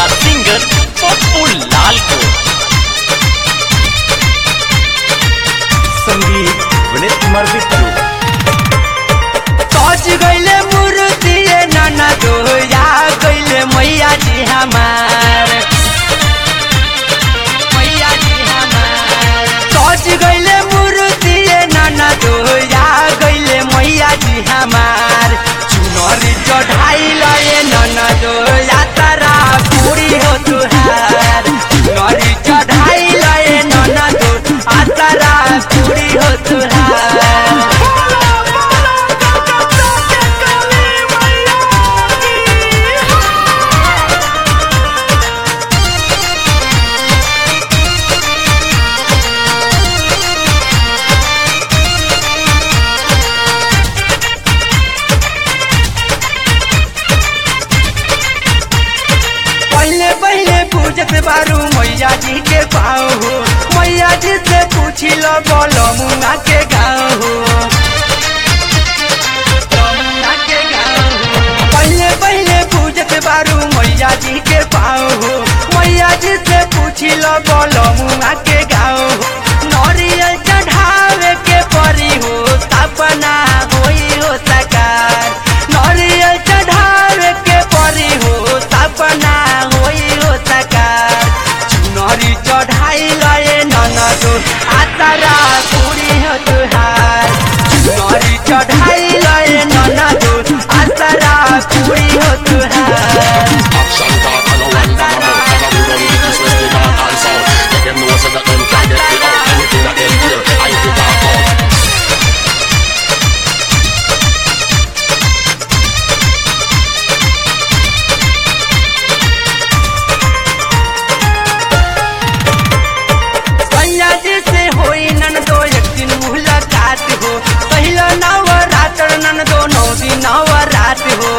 Singer Pappu लाल को संगीत विनीत कुमार बिट्टू सज गईले मूर्ति नाना दोया गईले मैया जी हमार मैया जी हमार सज गईले मूर्ति नाना दोया गईले मैया जी हमार चुनरी चढ़ाई लए नाना दोया तारा पूरी हो तुहार चुनरी चढ़ाई लए नाना दो आ तारा पूरी हो तुहार पहले पहले पूजत बारू मैया जी के पाँव हो मैया जी से पूछी लो बोलो मुंगा के गाँव हो मुंगा के गाँव हो। पहले पहले पूजत बारू मैया जी के पाँव हो मैया जी से पूछी लो बोलो मुंगा के गाँव हो नरियल चढ़ावे के परी हो सपना होई हो सकार नरियल चढ़ावे के परी हो सपना होई हो सकार चुनरी चढ़ाई लए ननदो आतारा पूरी हो तुहार चुनरी चढ़ाई लए ननदो आतारा पूरी हो तुहार Action talk and no one talk about Tell them we don't need this West they talk and sound Make them know so that them can get me out Anything that them hear, I to talk out सैया जी से होई नन दो एक दिन मुलाकात हो पहला नवरात्र नन दो नौ दिन नवरात हो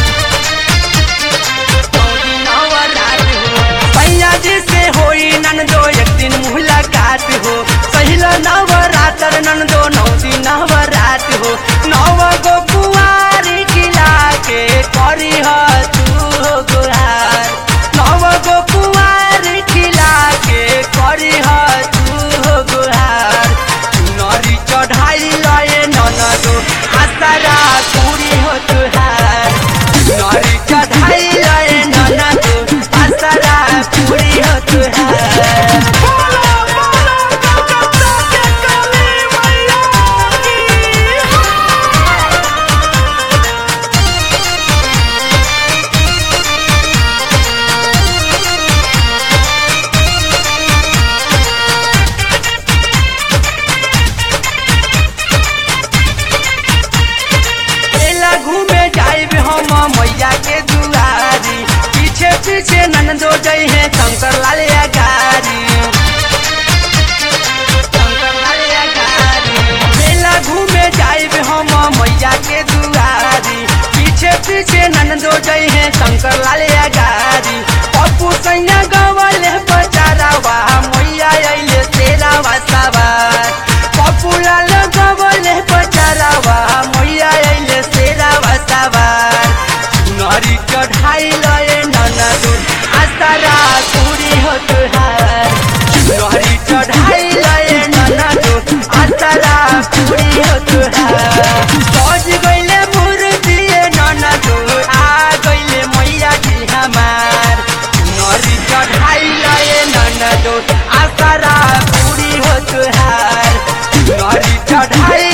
नौ दिन नवरात हो सैया जी से होई नन दो एक दिन मुलाकात हो पहला नवरात्र नन दो नौ दिन नवरात हो नव गो कुआरी खिला के करी ह तू हो गुहार नव गो कुआरी खिला के करी ह तू हो गुहार नरी चढ़ाई लए ननदो आसारा पूरी हो तुहार नरी चढ़ाई लए ननदो आसारा पूरी हो तुहार मेला घूमे जाइब हम मैया के दुआरी पीछे पीछे नंदो जई है शंकर लाल गारी शंकर लाल गारी मेला घूमे जाइब हम मैया के दुआरी पीछे पीछे नंदो जई है शंकर लाल गारी पप्पू सैया गवल बचारावा मैया अइले तेरा सवार पप्पू लाल गवल बचारावा मैया अइले तेरा सवार नरी चढ़ाई लए ननदू आसारा पूरी हो तुहार नरी चढ़ाई लए ननदू आसारा पूरी हो तुहार सज गइले मूर्ति ननदू आ गइले मैया जी हमार नरी चढ़ाई लए ननदू आसारा पूरी हो तुहार नरी चढ़ाई